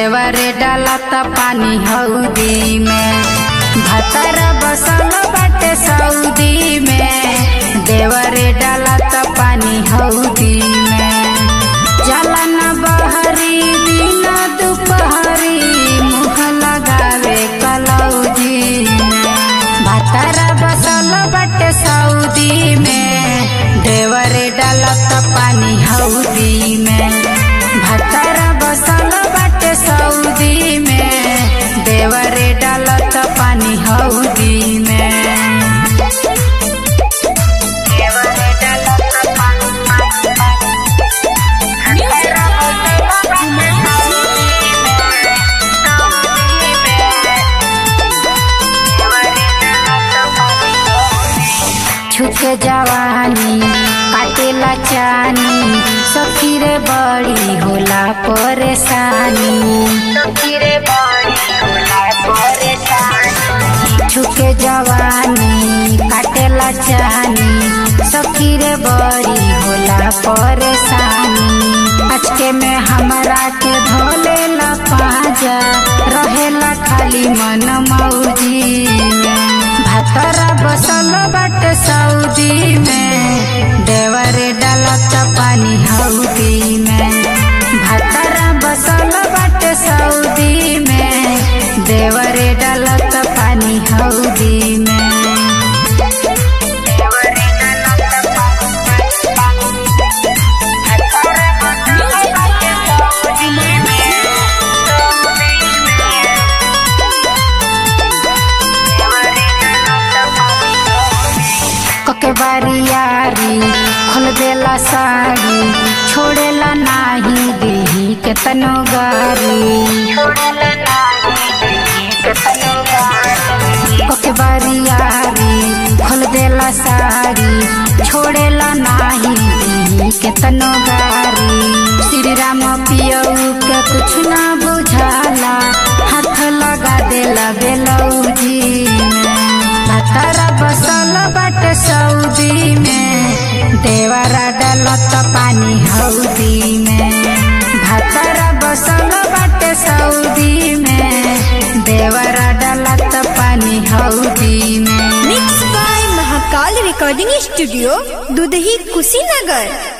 देवरे डालत पानी हौदी में भतर बसल बाटे सऊदी में देवरे डालत पानी हौदी में जलन बहरी दिन दुपहरी मुँह लगावे कलौजी में भतर बसल बाटे सऊदी में देवरे डालत पानी हौदी में भतर बसल बाटे सऊदी में देवरे डालत पानी हौदी में देवरे डालत पानी छुके जवानी काटेला चानी सखी रे बड़ी होला परेशानी सखी रे बड़ी होला परेशानी छुके जवानी काटेला चानी सखी रे बड़ी होला परेशानी अचके में हमरा के धोले ला पाजा रहेला खाली मन मौजी में भतरा बसल बट सऊदी में देवरे डालत पानी हौदी में भतरा बसल बट सऊदी में देवरे डालत पानी हौदी में देवरे डालत कके बारियारी खोल देला साड़ी छोड़ेला नाही देही के तनो गारी कके बारियारी खोल देला साड़ी छोड़ेला नाही देही के तनो गारी श्री राम पियऊ के कुछ ना बुझाला हाथ लगा देला बेलौजी में भतरा बसल बट सऊदी में देवरा डालत पानी हौदी में भतरा बसल बट सऊदी में देवरा डालत पानी हौदी में mix by Mahakal recording studio Dudhahi Kushinagar